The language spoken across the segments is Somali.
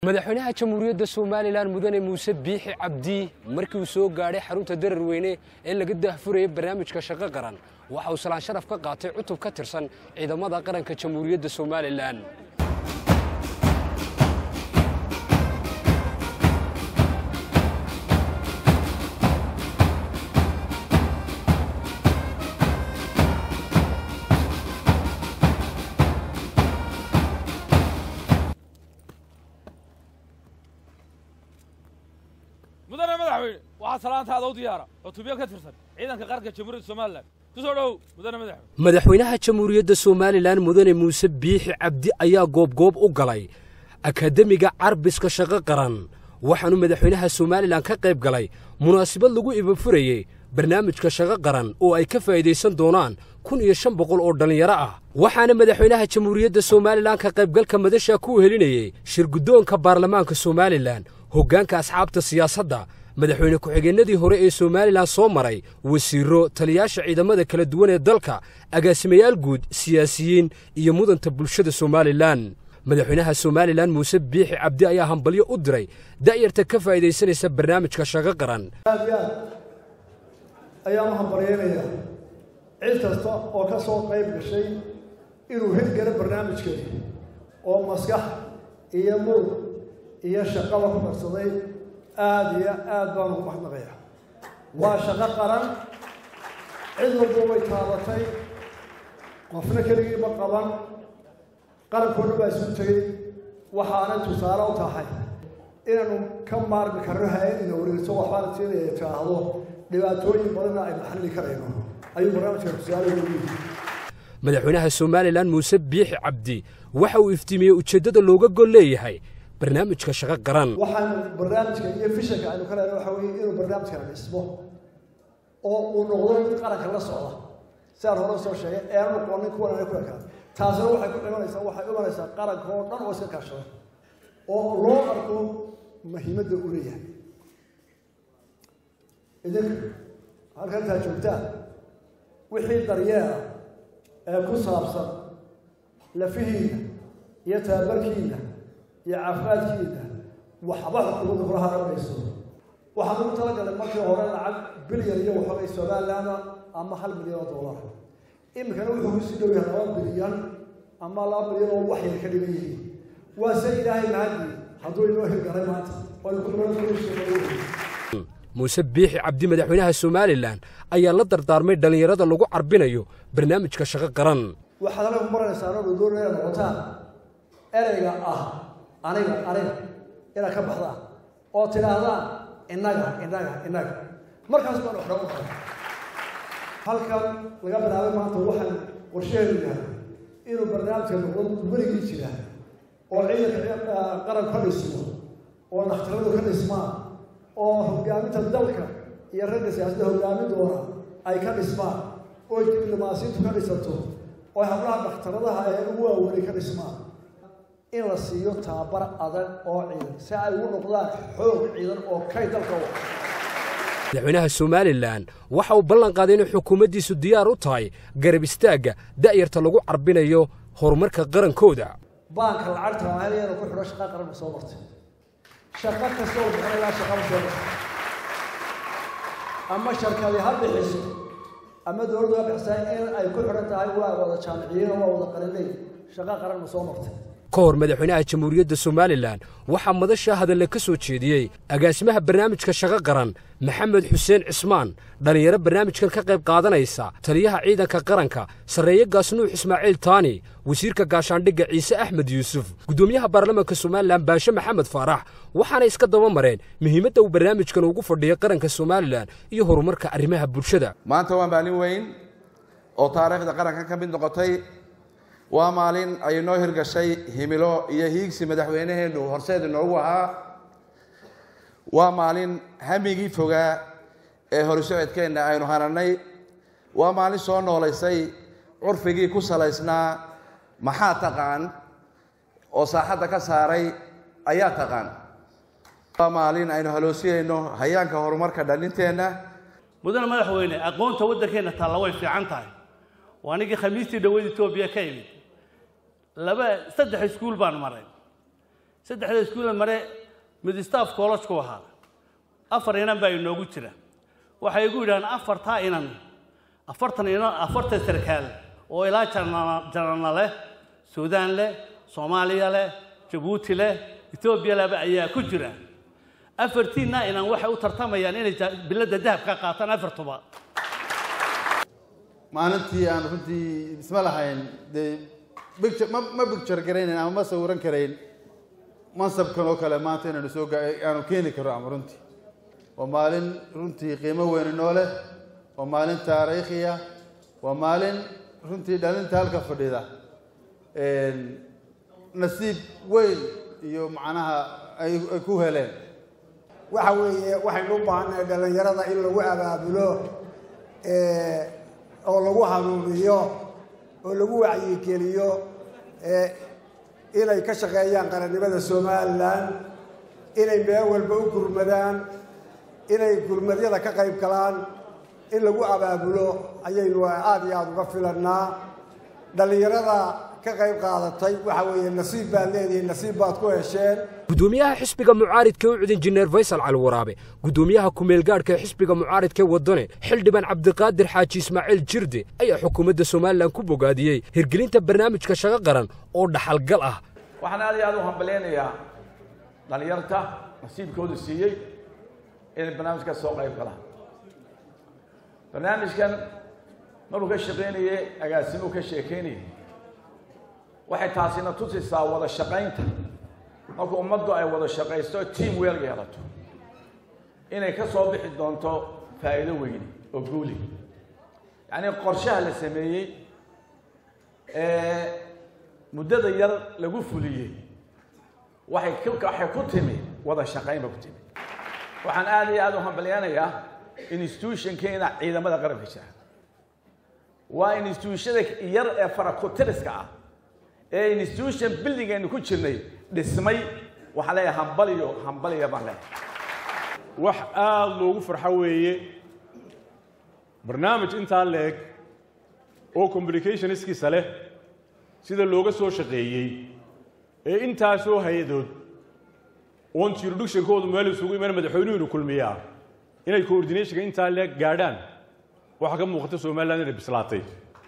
madaxweynaha jamhuuriyadda somalilan mudane muuse biixi cabdi markii uu soo gaadhay xarunta darar weyne ee laga daahfurayay barnaamijka shaqo qaran waxa uu salaan sharaf ka qaatay cutub ka tirsan ciidamada qaranka jamhuuriyadda somalilan mudane madaxweyne waxaa salaantaada u diyaara cutubyo ka tirsan ciidanka qaranka jamhuuriyadda somalilan ku soo dhowow mudane madaxweyne madaxweynaha jamhuuriyadda somalilan mudane muuse biixi cabdi ayaa goobgoob u galay akademiga carbiska shaqo qaran waxaanu madaxweynaha somalilan ka qayb galay munaasabad lagu ibafurayey barnaamijka shaqo qaran oo ay ka faa'iidaysan doonaan kun iyo shan boqol oo dhallinyaro ah waxaana madaxweynaha jamhuuriyadda somalilan ka qaybgalka madasha ku helinayey shirguddoonka baarlamaanka somalilan hoggaanka asxaabta siyaasadda madaxweyne ku-xigeenadii hore ee somalilan soo maray wasiirro taliyaasha ciidamada kala duwan ee dalka agaasimayaal guud siyaasiyiin iyo mudanta bulshada somalilan madaxweynaha somalilan muuse biixi cabdi ayaa hambalyo u diray da'yarta ka faa'iidaysanaysa barnaamijka shaqo qaran aad iyo aad ayaan u hambalyeynayaa cid kasta oo ka soo qayb gashay inuu hirgalo barnaamijkeedi oo maskax iyo murug iyo shaqaba ku darsaday aada iyo aad baan ugu maxnaqaya waa shaqo qaran cid walba way taabatay qofna keligiiba qaban qarankoodha baa isu tegey waxaanay tusaale u tahay inaanu ka maarmi karno hay-adina wareegso waxbaana siinaya tiraahdo dhibaatooyin badanna aynu xalli karayno ayuu barnaamijka tusaale ugu yihi madaxweynaha somalilan muuse biixi cabdi waxa uu iftiimiyey ujeeddada looga gol leeyahay barnaamijka shaqo qaran waxaanu barnaamijka iyo fishanka aynu ka lehna waxa weeye inuu barnaamijkana dhismo oo uu noqdo mid qaranka la socda sidaan hore soo sheegay eanu noqonin kuwan ana ku ekaan taasina waxay ku dhimanaysaa waxay imanaysaa qaranka oo dhan oo iska kaashada oo loo arko muhiimadda uu leeyahay idinka halkan intaa joogtaan wixii daryeela ee ku saabsan lafihiina iyo tababarkiina iyo caafimaadkiina waxba xukuumadda kula haramayso waxaan ugu talagalay markii hore lacag bilyan iyo waxoogay somaliland ama hal milyan oo dollar iminkana wuxuu kusii dhow yahay laba bilyan ama laba bilyan oo wax yar ka dhigan yihiin waa se ilaahay mahadii hadduu inoo hirgalay maanta waynu ku dhiman muuse biixi cabdi madaxweynaha somalilan ayaa la dardaarmay dhallinyarada lagu carbinayo barnaamijka shaqo qaran waxaad anagu maranaysaa anoo doonaya noqotaan ereyga ah aniga aniga inaad ka baxdaan oo tidhaahdaan innaga innaga innaga markaas baan wax dhagu kara halkan laga bilaabay maanta waxaan qorsheheedu yahay inuu barnaamijka noqdo werigii jira oo ciidanka qaran ka dhismo oo dhakhtaradu ka dhismaan oo hogaaminta dalka iyo ragga siyaasadda hogaamin doona ay ka dhismaan oo diblomaasiintu ka dhisato oo hablaha dhakhtaradaha ee ugu waaweynay ka dhismaan in la siiyo tababar adag oo ciidan si ay ugu noqdaan xoog ciidan oo kay dalka u madaxweynaha somalilan waxa uu ballan qaaday inay xukuumaddiisu diyaar u tahay garab istaagga da'yarta lagu carbinayo horumarka qarankooda baanka lacagta ahelyana ku xidho shaqa qaran ma soo martay shaqo kasta oo bixin ilaa shaqaba soo martay ama sharkadi ha bixiso ama dowladdu ha bixisaa in ay ku xidhan tahay waa wada jaamiciyiin oo waa wada qarinay shaqo qaran ma soo martay ka hor madaxweynaha jamhuuriyadda somalilan waxaa madasha hadalle ka soo jeediyey agaasimaha barnaamijka shaqo qaran maxamed xuseen cismaan dhallinyaro barnaamijkan ka qayb qaadanaysa taliyaha ciidanka qaranka sarreeye gaasnuux ismaaciil taani wasiirka gaashaandhigga ciise axmed yuusuf guddoomiyaha baarlamaanka somalilan baashe maxamed faarax waxaanay iska daba mareen muhiimadda uu barnaamijkan ugu fadhiyay qaranka somalilan iyo horumarka arrimaha bulshada maanta waa maalin weyn oo taariikhda qaranka ka mid noqotay waa maalin ay noo hirgashay himilo iyo hiigsi madaxweynaheennu horseed inoogu ahaa waa maalin hamigii fogaa ee horisocodkeenna aynu hananay waa maalin soo noolaysay curfigii ku salaysnaa maxaa taqaan oo saaxadda ka saaray ayaa taqaan waa maalin aynu haloosiyayno hayaanka horumarka dhalinteenna mudane madaxweyne aqoonta waddankeenna taalla way fiican tahay waa anigii khamiistii dhaweyd etoobiya ka imid laba saddex iskuul baan maray saddexda iskuulla mare mid staff college ku ahaa afar inan baa inoogu jira waxay igu yidhahdeen afartaa inan afartan inan afartan sarkaal oo ilaa janana janana leh suudaan leh soomaaliya leh jabuuti leh etoobiya leba ayaa ku jira afartiinna inan waxay u tartamayaan inay ja- biladda dahab ka qaataan afartuba maalintii aan runtii isma lahayn dee picture ma ma picture garaynayn ama ma sawiran karayn mansabkan oo kale maanta inaanu soo ga aanu keeni karo ama runtii waa maalin runtii qiimo weyn inoo leh waa maalin taariikhiya waa maalin runtii dhalinta halka fadhida nasiib weyn iyo macnaha ay ay ku heleen waxa weeye waxaynu u baahannahay dhallinyarada in lagu abaabulo ee, oo lagu hanuuniyo oo lagu wacyigeliyo ee, inay ka shaqeeyaan qarannimada somalilan inay meel walba u gurmadaan inay gurmadyada ka qayb galaan in lagu abaabulo ayaynu aada iyo aada uga filannaa dhallinyarada ka qayb qaadatay waxa weeye nasiib baad leedihiin nasiib baad ku hesheen gudoomiyaha xisbiga mucaaridka u cud injineer faysal cali waraabe gudoomiyaha kumeelgaadhka ee xisbiga mucaaridka ee waddane xildhibaan cabdiqaadir xaaji ismaaciil jirde ayaa xukuumadda somalilan ku bogaadiyey hirgelinta barnaamijka shaqo qaran oo dhaxalgal ah waxaan aad iyo aad u hambaleynayaa dhalinyarta nasiibkoodu siiyey inay barnaamijka soo qayb galaan barnaamijkan markuu ka shaqaynayey agaasimuu ka sheekeynayay waxay taasina tusaysaa wada shaqaynta marka ummaddu ay wada shaqaysto team weel yeelato inay ka soo bixi doonto faa'iido weyni oo guuli yacnii qorshaha la sameeyey ee muddada yar lagu fuliyey waxay ku waxay ku timi wada shaqayn ba ku timi waxaan aad iyo aad u hambalyanayaa institutionkeena ciidamada qaranka jira waa institutionada yar ee farakutiriska ah ee institution building aynu ku jirnay dhismay waxaan leeyahay hambaliyo hambaliya baan leeyahay wax aada loogu farxo weeye barnaamij intaa leeg oo communicationskiisa leh sida looga soo shaqeeyey ee intaasoo hay-adood oon jurisdictionkoodu meel isugu iman madaxweynuhunu kulmiyaa inay coordinationka intaa leeg gaadhaan waxaa ka muuqata somaliland inay bislaatay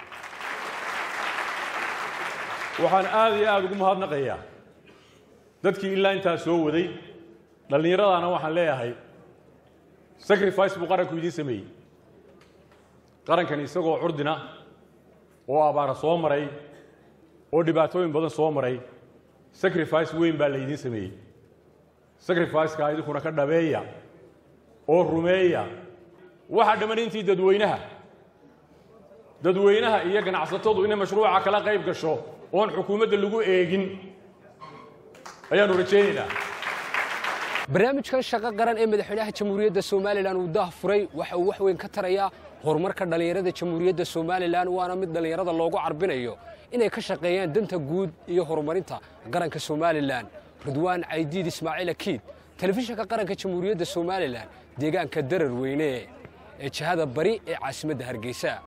waxaan aada iyo aada ugu mahadnaqayaa dadkii ilaa intaa soo waday dhallinyaradaana waxaan leeyahay sacrifice buu qaranku idiin sameeyey qarankan isagoo curdina oo abaara soo maray oo dhibaatooyin badan soo maray sacrifice weyn baa la idiin sameeyey sacrificeka idinkuna ka dhabeeya oo rumeeya waxaa dhamman intii dadweynaha dadweynaha iyo ganacsatadu inay mashruuca kala qayb gasho oon xukuumadda lagu eegin ayaanu rajaynaynaa barnaamijkan shaqo qaran ee madaxweynaha jamhuuriyadda somalilan uu daah furay waxa uu wax weyn ka tarayaa horumarka dhallinyarada jamhuuriyadda somalilan waana mid dhallinyarada loogu carbinayo inay ka shaqeeyaan danta guud iyo horumarinta qaranka somalilan ridwaan caydiid ismaaciil akiid telefishinka qaranka jamhuuriyadda somalilan deegaanka darar weyne ee jihada bari ee caasimadda hargeysa